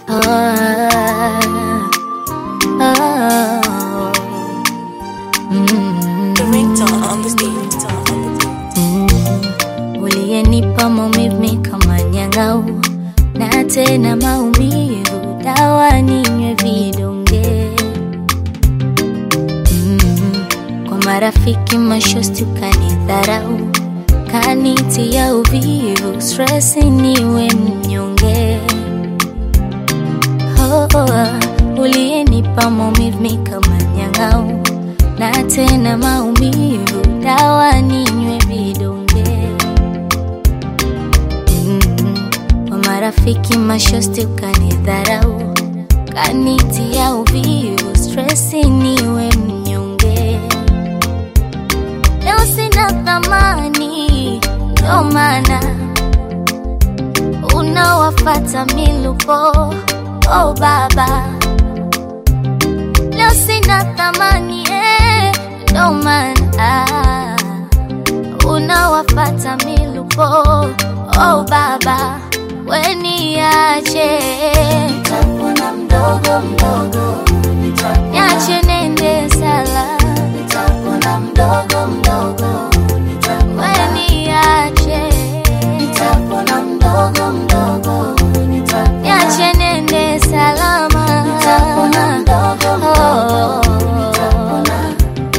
oh, mm, The ringtone on the stage. mm. Uliyenipa maumivu kama nyang'au na tena maumivu, dawa ninywe vidonge mm. Kwa marafiki mashosti ukanidharau, kanitia uvivu, stress niwe mnyonge oh, oh, uliyenipa maumivu kama nyang'au na tena maumivu, dawa ninywe vidonge mm. Kwa marafiki mashosti ukanidharau, kanitia uvivu, stress niwe mnyonge. Leo sina thamani, ndo maana unawafata milupo. Oh baba, leo sina thamani eh, ndo maana unawafata milupo. Oh baba, weniache Nitapona mdogo mdogo, nitapona, niache nende sala, nitapona mdogo mdogo, nitapona, weniache nitapona mdogo mdogo, nitapona, niache nende salama, nitapona mdogo mdogo, Oh. nitapona,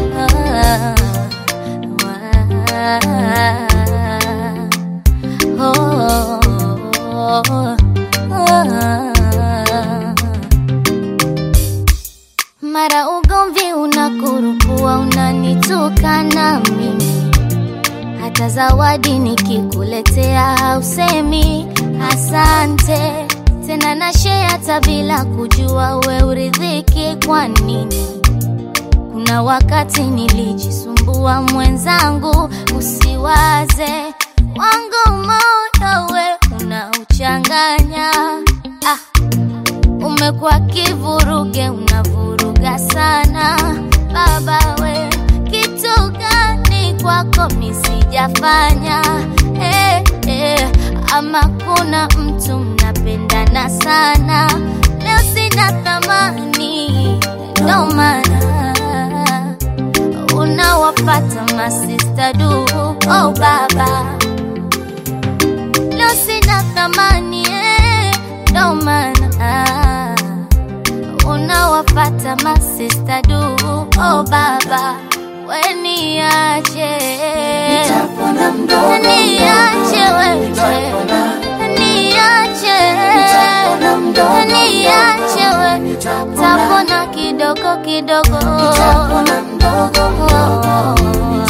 Mara ugomvi unakurupua, unanitukana mimi, hata zawadi nikikuletea hausemi asante tena, na share hata bila kujua we uridhiki kwa nini? Kuna wakati nilijisumbua mwenzangu, usiwaze wangu moyo we unauchanganya. Ah, umekuwa kivuruge, unavuruga sana baba we, kitu gani kwako misijafanya? Eh, eh, ama kuna mtu mnapendana sana, leo sina thamani, ndo maana unawapata masista du. Oh baba, leo sina thamani eh, ndo maana unawapata masista du. Oh baba, weniache nitapona mdogo niache mdogo, wewe nitapona, niache nitapona mdogo niache mdogo, wewe nitapona, tapona kidogo kidogo nitapona mdogo mdogo,